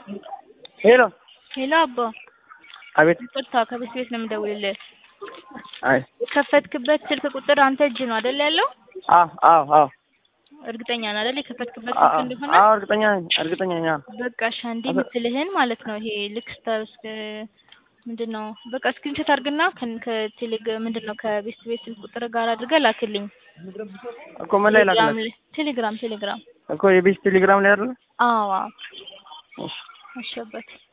ሄሎ ሄሎ አባ አቤት ይቅርታ ከቤት ቤት ነው የምደውልልህ። አይ የከፈትክበት ስልክ ቁጥር አንተ እጅ ነው አይደል ያለው? አዎ አዎ አዎ እርግጠኛ ነህ አይደል የከፈትክበት አዎ ስልክ እንደሆነ? አዎ እርግጠኛ ነኝ እርግጠኛ ነኝ አዎ በቃ እሺ አንዴ የምትልህን ማለት ነው ይሄ ልክ ስታስ ምንድን ነው በቃ ስክሪንሾት አድርግና ከን- ከቴሌግ ምንድን ነው ከቤት ቤት ስልክ ቁጥር ጋር አድርገህ ላክልኝ። እኮ ምን ላይ ቴሌግራም ላክላት ላይ ቴሌግራም ቴሌግራም እኮ የቤት ቴሌግራም ላይ አይደለ አዎ አዎ እሺ እሺ አባቴ